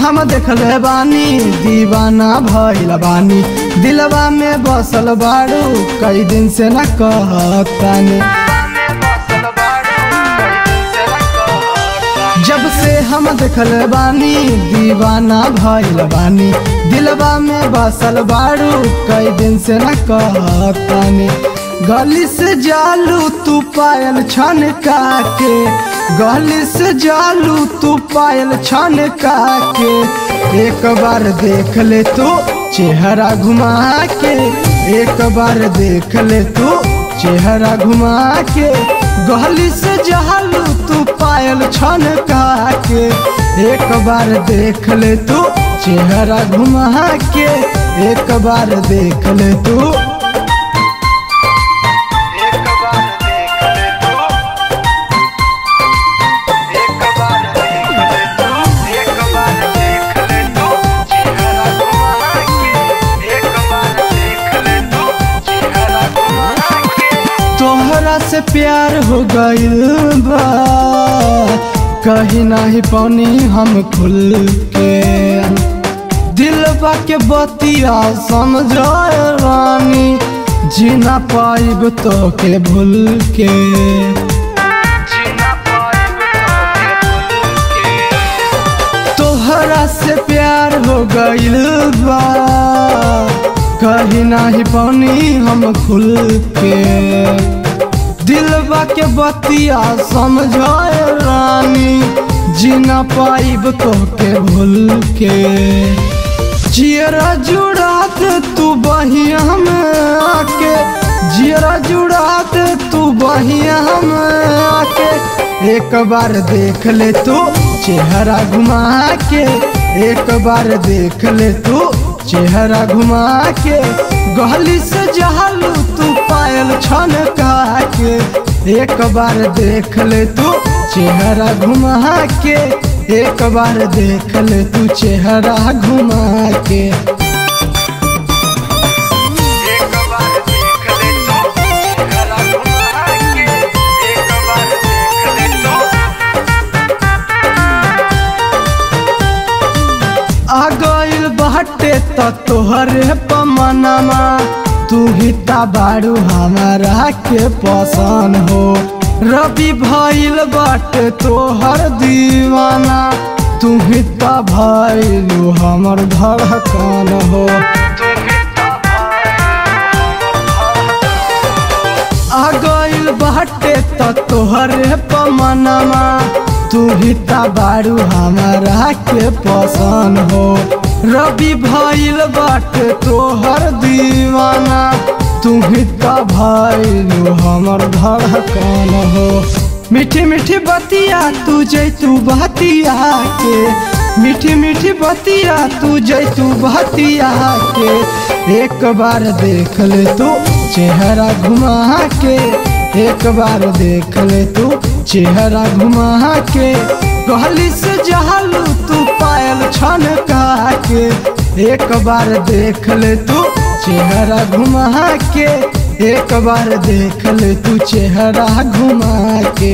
हम देखले बानी दीवाना भइल बानी दिलवा में बसल बाड़ू कई दिन से न कहतानी जब से हम देखले बानी दीवाना भइल बानी दिलवा में बसल बाड़ू कई दिन से न कहतानी गली से जालू तू पायल छन के गली से जालू तू पायल छन के एक बार देख ले तू चेहरा घुमा के एक बार देख ले तू चेहरा घुमा के गली से जालू तू पायल छन के एक बार देख ले तू चेहरा घुमा के एक बार देख ले तू एक बार देख ले तू एक बार देख ले तू एक बार देख ले तू चेहरा घुमा के एक बार देख ले तू चेहरा घुमा के तोहरा से प्यार हो गइल बा कहीं नहीं पानी हम खुल के दिलबा के बतिया समझाए रानी जीना पाइब तो के भूल के जीना पाइब तो के तोहरा से प्यार हो गइल बा कहीं नहीं पानी हम खुल के दिलबा के बतिया समझाए रानी जीना पाइब तो के भूल के जियरा जुड़ात तू बहिया में आके जियरा जुड़ात तू बहिया में आके एक बार देख ले तू चेहरा घुमा के एक बार देख ले तू चेहरा घुमा के गली से जहालू तू पायल छन के एक बार देख ले तू चेहरा घुमा के एक बार देख ले तू चेहरा घुमा के एक बार देख ले तू चेहरा घुमा के एक बार देख ले तू आ गइल बाटे त तोहरे पमनमा तू ही ता बाड़ू हमारा के पसंद हो रवि भइल बाटे तोहर दीवाना तू ही ता भइलू हमर धड़कन हो आ गइल बाटे त तोहरे पमनमा तू ही ता बाड़ू हमारा के पसंद हो रवि भइल बाटे तोहर दीवाना तू ही ता भइलू हमर धड़कन हो मीठी मीठी बतिया तू जैतू बतिया के मीठी मीठी बतिया तू जैतू बतिया के एक बार देख ले तू चेहरा घुमा के एक बार देख ले तू चेहरा घुमा के गली से जहालू तू पायल छन के एक बार देख ले तू चेहरा घुमा के एक बार देख ले तू चेहरा घुमा के